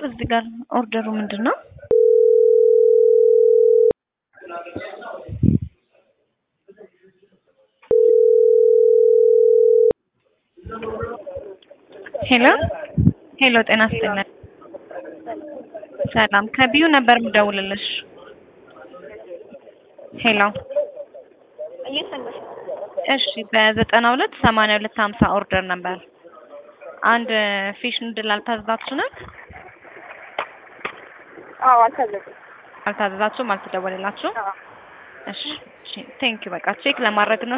ኦርደር እዚህ ጋር ኦርደሩ ምንድን ነው? ሄሎ ሄሎ፣ ጤና ይስጥልን። ሰላም ከቢዩ ነበር የምደውልልሽ። ሄሎ እየሰማሽ ነው? እሺ፣ በዘጠና ሁለት ሰማንያ ሁለት ሀምሳ ኦርደር ነበር። አንድ ፊሽ ንድል አልታዘዛችሁ ናት? አዎ አልታዘዝም። አልታዘዛችሁም? አልተደወለላችሁም? አዎ እሺ፣ እሺ፣ ቴንክ ዩ። በቃ ቼክ ለማድረግ ነው።